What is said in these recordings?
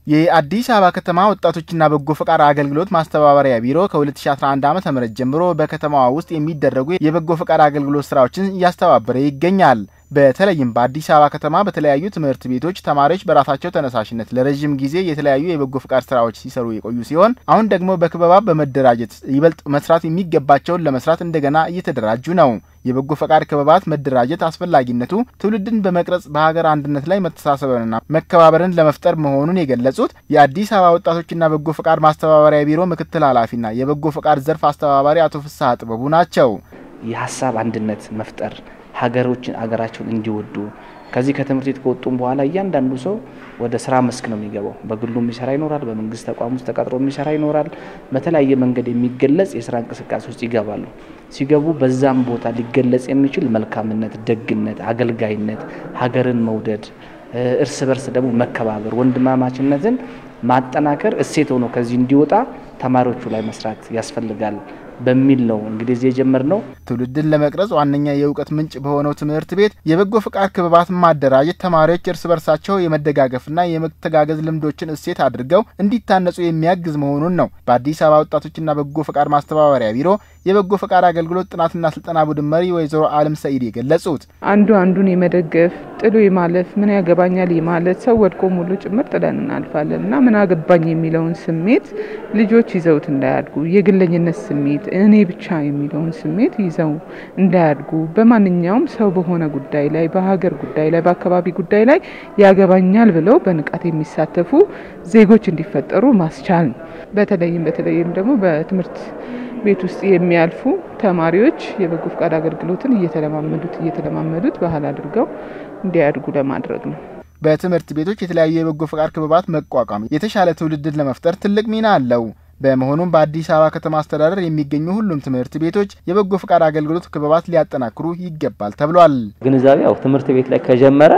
የአዲስ አበባ ከተማ ወጣቶችና በጎ ፈቃድ አገልግሎት ማስተባበሪያ ቢሮ ከ2011 ዓ ም ጀምሮ በከተማዋ ውስጥ የሚደረጉ የበጎ ፈቃድ አገልግሎት ስራዎችን እያስተባበረ ይገኛል። በተለይም በአዲስ አበባ ከተማ በተለያዩ ትምህርት ቤቶች ተማሪዎች በራሳቸው ተነሳሽነት ለረዥም ጊዜ የተለያዩ የበጎ ፈቃድ ስራዎች ሲሰሩ የቆዩ ሲሆን አሁን ደግሞ በክበባ በመደራጀት ይበልጥ መስራት የሚገባቸውን ለመስራት እንደገና እየተደራጁ ነው። የበጎ ፈቃድ ክበባት መደራጀት አስፈላጊነቱ ትውልድን በመቅረጽ በሀገር አንድነት ላይ መተሳሰብንና መከባበርን ለመፍጠር መሆኑን የገለጹት የአዲስ አበባ ወጣቶችና በጎ ፈቃድ ማስተባበሪያ ቢሮ ምክትል ኃላፊና የበጎ ፈቃድ ዘርፍ አስተባባሪ አቶ ፍስሐ ጥበቡ ናቸው። የሀሳብ አንድነት መፍጠር ሀገሮችን ሀገራቸውን እንዲወዱ ከዚህ ከትምህርት ቤት ከወጡም በኋላ እያንዳንዱ ሰው ወደ ስራ መስክ ነው የሚገባው። በግሉ የሚሰራ ይኖራል፣ በመንግስት ተቋም ውስጥ ተቀጥሮ የሚሰራ ይኖራል። በተለያየ መንገድ የሚገለጽ የስራ እንቅስቃሴ ውስጥ ይገባሉ። ሲገቡ በዛም ቦታ ሊገለጽ የሚችል መልካምነት፣ ደግነት፣ አገልጋይነት፣ ሀገርን መውደድ፣ እርስ በርስ ደግሞ መከባበር፣ ወንድማማችነትን ማጠናከር እሴት ሆኖ ከዚህ እንዲወጣ ተማሪዎቹ ላይ መስራት ያስፈልጋል በሚል ነው እንግዲህ እዚህ የጀመርነው። ትውልድን ለመቅረጽ ዋነኛ የእውቀት ምንጭ በሆነው ትምህርት ቤት የበጎ ፈቃድ ክበባት ማደራጀት ተማሪዎች እርስ በርሳቸው የመደጋገፍና የመተጋገዝ ልምዶችን እሴት አድርገው እንዲታነጹ የሚያግዝ መሆኑን ነው በአዲስ አበባ ወጣቶችና በጎ ፈቃድ ማስተባበሪያ ቢሮ የበጎ ፈቃድ አገልግሎት ጥናትና ስልጠና ቡድን መሪ ወይዘሮ አለም ሰኢድ የገለጹት። አንዱ አንዱን የመደገፍ ጥሎ የማለፍ ምን ያገባኛል የማለት ሰው ወድቆ ሙሉ ጭምር ጥለን እናልፋለን እና ምን አገባኝ የሚለውን ስሜት ልጆች ይዘውት እንዳያድጉ የግለኝነት ስሜት እኔ ብቻ የሚለውን ስሜት ይዘው እንዳያድጉ በማንኛውም ሰው በሆነ ጉዳይ ላይ በሀገር ጉዳይ ላይ በአካባቢ ጉዳይ ላይ ያገባኛል ብለው በንቃት የሚሳተፉ ዜጎች እንዲፈጠሩ ማስቻል ነው። በተለይም በተለይም ደግሞ በትምህርት ቤት ውስጥ የሚያልፉ ተማሪዎች የበጎ ፈቃድ አገልግሎትን እየተለማመዱት እየተለማመዱት ባህል አድርገው እንዲያድጉ ለማድረግ ነው። በትምህርት ቤቶች የተለያዩ የበጎ ፈቃድ ክበባት መቋቋም የተሻለ ትውልድን ለመፍጠር ትልቅ ሚና አለው። በመሆኑም በአዲስ አበባ ከተማ አስተዳደር የሚገኙ ሁሉም ትምህርት ቤቶች የበጎ ፈቃድ አገልግሎት ክበባት ሊያጠናክሩ ይገባል ተብሏል። ግንዛቤ ያው ትምህርት ቤት ላይ ከጀመረ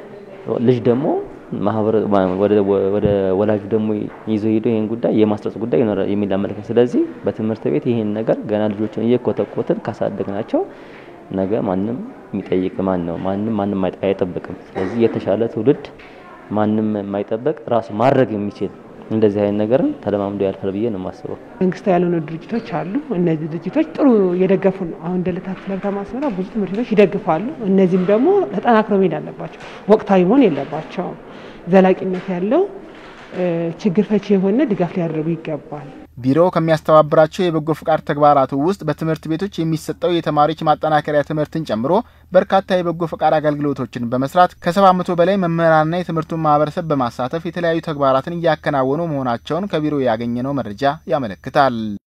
ልጅ ደግሞ ማህበረ ወደ ወላጁ ደግሞ ይዞ ሄዶ ይህን ጉዳይ የማስረጽ ጉዳይ ይኖራል የሚል አመለካከት። ስለዚህ በትምህርት ቤት ይህን ነገር ገና ልጆችን እየኮተኮትን ካሳደግናቸው ነገ ማንም የሚጠይቅ ማን ነው? ማንም ማንም አይጠብቅም። ስለዚህ የተሻለ ትውልድ ማንም የማይጠበቅ ራሱ ማድረግ የሚችል እንደዚህ አይነት ነገርን ተለማምዶ ያልፋል ብዬ ነው የማስበው። መንግስታዊ ያልሆኑ ድርጅቶች አሉ። እነዚህ ድርጅቶች ጥሩ እየደገፉ ነው። አሁን እንደ ልደታ ክፍለ ከተማ አስመራ ብዙ ትምህርት ቤቶች ይደግፋሉ። እነዚህም ደግሞ ተጠናክረው መሄድ አለባቸው። ወቅታዊ መሆን የለባቸውም። ዘላቂነት ያለው ችግር ፈቺ የሆነ ድጋፍ ሊያደርጉ ይገባል። ቢሮው ከሚያስተባብራቸው የበጎ ፈቃድ ተግባራቱ ውስጥ በትምህርት ቤቶች የሚሰጠው የተማሪዎች ማጠናከሪያ ትምህርትን ጨምሮ በርካታ የበጎ ፈቃድ አገልግሎቶችን በመስራት ከሰባ መቶ በላይ መምህራንና የትምህርቱን ማህበረሰብ በማሳተፍ የተለያዩ ተግባራትን እያከናወኑ መሆናቸውን ከቢሮው ያገኘነው መረጃ ያመለክታል።